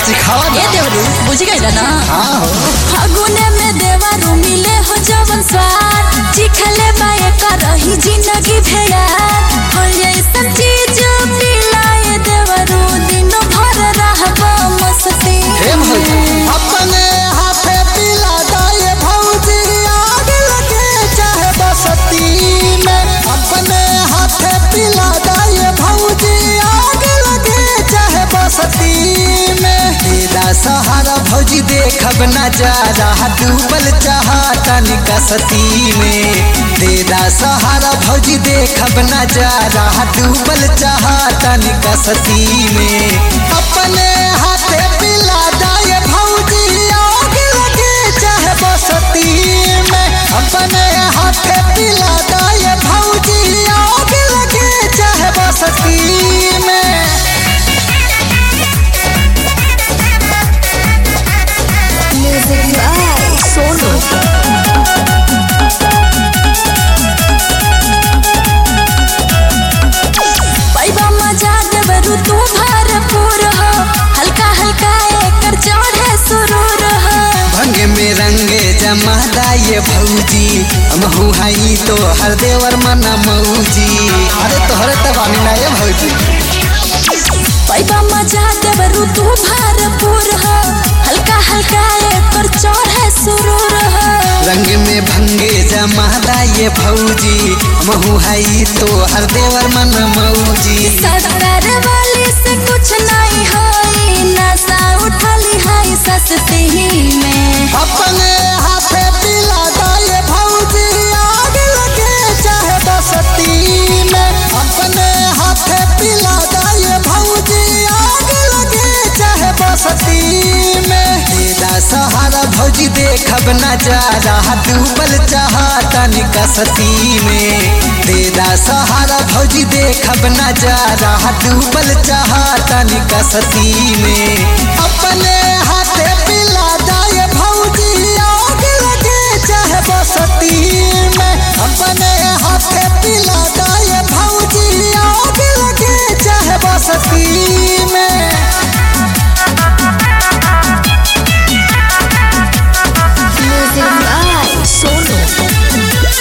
सिखावा ए ना देवरू बुझ गइल ना हाँ हो फागुने में देवरू मिले हो जवन स्वाद चिखले बाए करही जिंदगी भेड़ात हो ऐसन चीज पिलाए देवरू दिन भर रहबो मस्ती हे भौजी अपने हाथे पिला दाए भौजी आग लगे चाहे बसती में अपने हाथे पिला दाए भौजी आग लगे चाहे बसती में तेरा सहारा भौजी देखब नजारा डूबल चाहता निकसती में तेरा सहारा भौजी देखब नजारा डूबल चाहता निकसती में अपने हाथे पिला दाए भौजी आग लगे चाहे बसती में अपने हाथे पिला दाए भौजी आग लगे चाहे बसती में म्यूजिक बाय सोनू पैबा मजा देवरू तू भरपूर हो हल्का हल्का एकर चढ़े सुरूर हो भंग में रंगे जमादा ये भौजी हम हई तो हर देवर मना मौजी अरे तोहरे तबानी ना ये भौजी पैबा मजा देवरू तू भरपूर हो हल्का हल्का एकर चढ़े सुरूर हो रंग में भंगे जमादा ये भौजी हम हई तो हर देवर मना मौजी सरदार वाली से कुछ नहीं होई नशा उठली है सस्ती में अपने हाथे पिला दाए भौजी आग लगे चाहे बसती में अपने हाथे पिला दाए भौजी आग लगे चाहे बसती में तेरा सहारा भौजी देखब नजारा डूबल चाहता निकसती में तेरा सहारा भौजी देखब नजारा डूबल चाहता निकसती में अपने हाथे पिला दाए भौजी आग लगे चाहे बसती में अपने हाथे पिला दाए भौजी आग लगे चाहे बसती में म्यूजिक बाय सोनू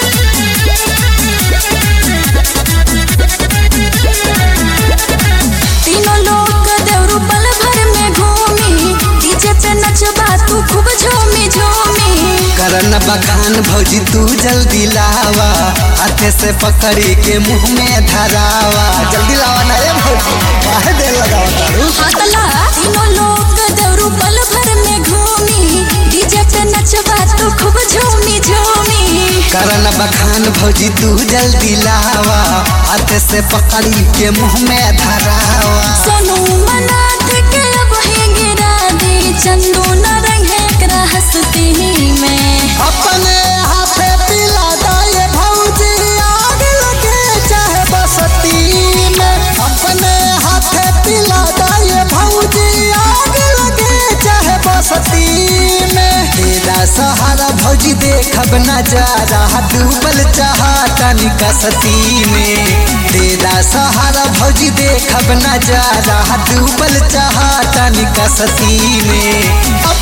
तीनों लोग देवरू पल भर में घूमी डीजे पे नचबा तू खूब झूमी झूमी करन बखान भौजी तू जल्दी लावा हाथे से पकड़ी के मुंह में धरावा जल्दी लावा ना रे भौजी काहे देर लगावा तारू हाथला तीनों लोग देवरू पल भर में घूमी डीजे पे नचबा तू खूब झूमी झूमी करन बखान भौजी तू जल्दी लावा हाथ से पकड़ी के मुंह में धरावा सोनू मनाथ के अब ही गिरा दी चंदू न रंगे एकरा हंसती में अपने हाथे पिला दाए भौजी आग लगे चाहे बसती में अपने हाथे पिला दाए भौजी आग लगे चाहे बसती में तेरा सहारा भौजी देखब नजारा डूबल चाहता निकसती में तेरा सहारा भौजी देखब नजारा डूबल चाहता निकसती में